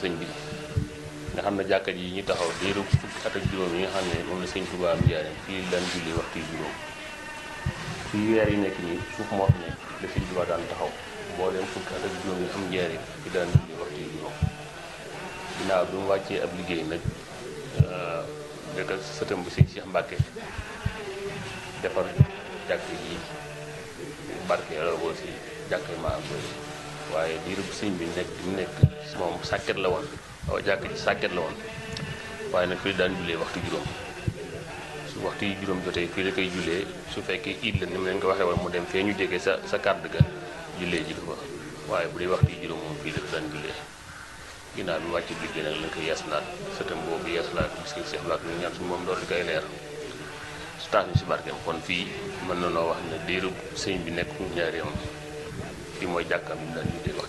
sëñ bi nga xam ne jàkka ji ñu taxaw diiru fukki at ak juróom yi nga xam ne moom la sëñ Tuubaa am njaareem fii daan julli waxtu yu juróom fii weer yi nekk nii suuf moo fi nekk la sëñ Tuubaa daan taxaw mbooleem fukki at ak juróom yi am njaareem fi daan julli waxtu yu juróom ginnaaw bi mu wàccee ab liggéey nag dëkk sëtam bi sëñ Cheikh Mbàkke defar jàkk yi barkeeloo ko si jàkk yi maa koy waaye diiru bu sëñ bi nekk mu nekk moom sàkket la woon waaw jàkk ji sàkket la woon waaye nag fii daan jullee waxtu juróom su waxtu yi juróom jotee fii la koy jullee su fekkee iid la ni mu leen ko waxee woon mu dem fee ñu jege sa sa kàdd ga jullee ji ko fa waaye bu dee waxtu yi juróom moom fii la daan jullee ginnaaw bi wàcc liggéey nag lañ koy yeesalaat sëtam boobu yeesalaat bis ki Seex Mbàkke ñu ñaan suñu moom doon di koy leer su tax ñu si barkeem kon fii mën na noo wax ne diiru sëñ bi nekk ñaareem fii mooy jàkkaam bi mu daan jullee